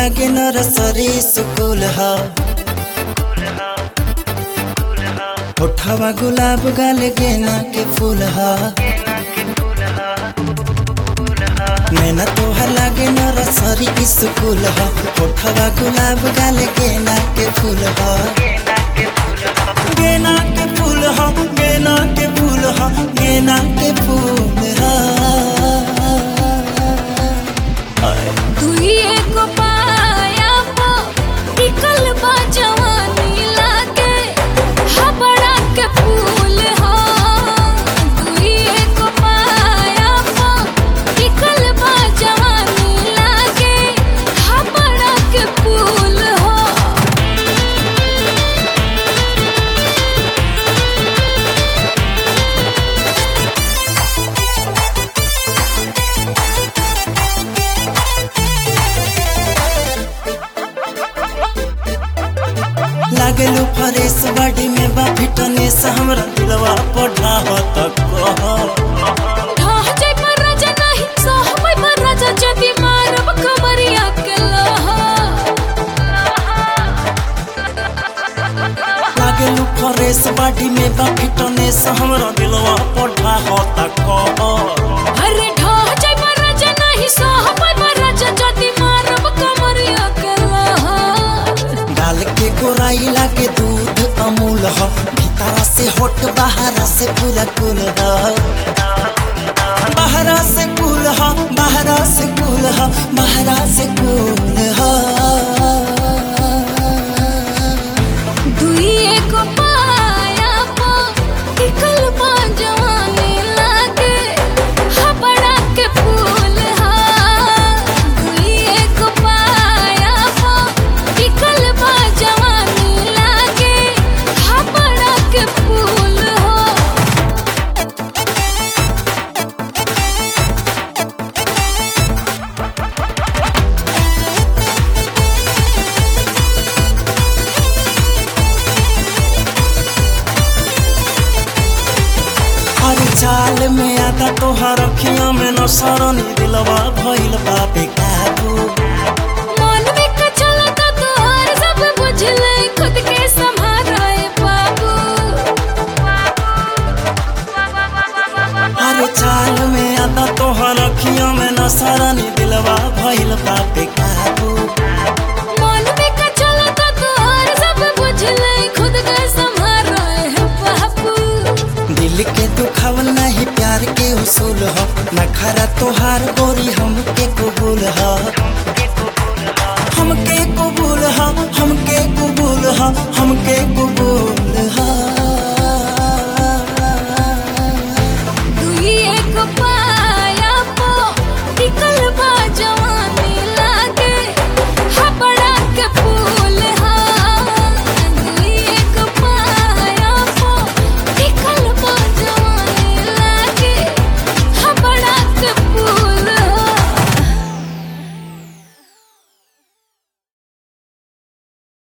लागे नरसरी सुकुल हा होठवा गुलाब गाल गेना के फूल हा नैना तोहर लागे नरसरी स्कूल हा होठवा गुलाब गाल गेना के फूल हा गेना के फूल हा गेना के फूल हा गेना के फूल हा दुई एगो पाया पो टिकल बा जवानी लागे हबड़ा के फूल हो दुई एगो पाया पो टिकल बा जवानी लागे हबड़ा के फूल हो लागलू फरेस बाडी में बा फिटनेस हमरा दिलवा पढ़ा हो तक ढाह जाय पर राजा नाही सहबै पर राजा जदी मारब कमरिया के लहा लागलू फरेस बाडी में बा फिटनेस हमरा दिलवा पढ़ा हो तक अरे ढाह जाय पर राजा नाही सहबै पर राजा जदी मारब कमरिया के लहा डाल के गोराई लागे दूध अमूल हो भीतरा से होट बाहरा से पूरा कुल हो बाहरा से कुल हो बाहरा से कुल हो बाहरा से कुल हो दुई एगो पाया पो टिकल बा जवानी लागे हबड़ा के फूल हा दुई एगो पाया पो टिकल बा जवानी लागे हबड़ा के फूल हो हर चाल में आता तोहर अखियों में न सरनी दिलवा भइल बा बेकाबू मन में कचलता तोहर सब बुझले खुद के संभाराए बाबू हर चाल में आता तोहर अखियों में न सरनी दिलवा भइल बा बेकाबू मन में कचलता तोहर सब बुझले खुद के संभाराए बाबू दिल के दुखावल नहीं प्यार के उसूल हो नखरा तोहार गोरी हमके कबूल हो हमके कबूल हो हमके कबूल हो हमके कबूल हो